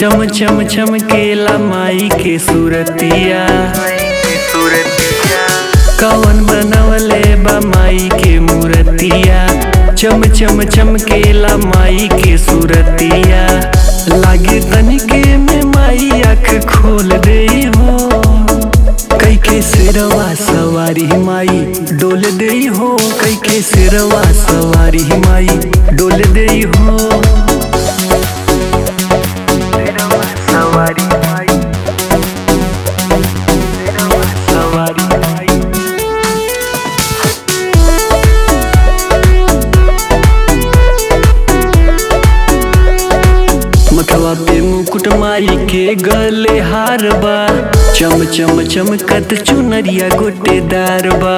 चम चम चमकेला माई के सूरतिया कवन बनवले बा माई के मूरतिया चम चम चमकेला माई के सूरतिया लागे तनिके में माई आँख खोल दे हो कई के सिरवा सवारी माई डोल दे हो कई के सिरवा सवारी माई डोल दे हो सवारी माई सवारी माई मथवा पे मुकुट माई के गले हार बा चम चम चमकत चुनरिया गोटेदार बा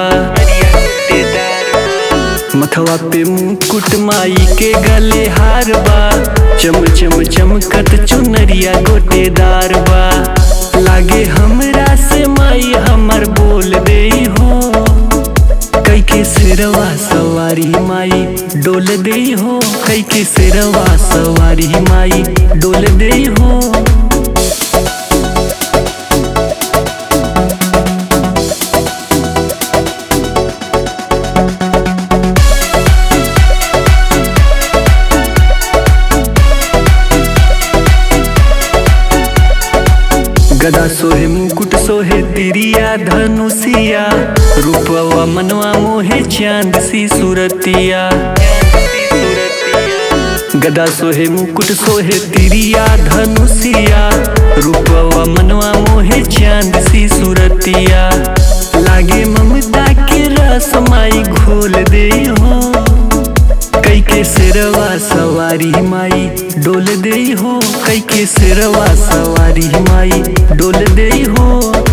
मथवा पे मुकुट माई के गले हार बा चम चम चमकत चुनरिया गोटेदार बा लागे हमरा से माई हमर बोल दे हो कई के सिरवा सवारी माई डोल दे हो कई के सिरवा सवारी माई डोल दे हो गदा सोहे मुकुट सोहे तिरिया धनुषिया रूपवा मनवा मोहे चांद सी सूरतिया गदा सोहे मुकुट सोहे तिरिया धनुषिया रूपवा मनवा मोहे चांद सी सूरतिया लागे ममता के रस माई घोल दे हो कई के सिरवा सवारी माई डोल दे हो कई के सिरवा सवारी माई डोल दे हो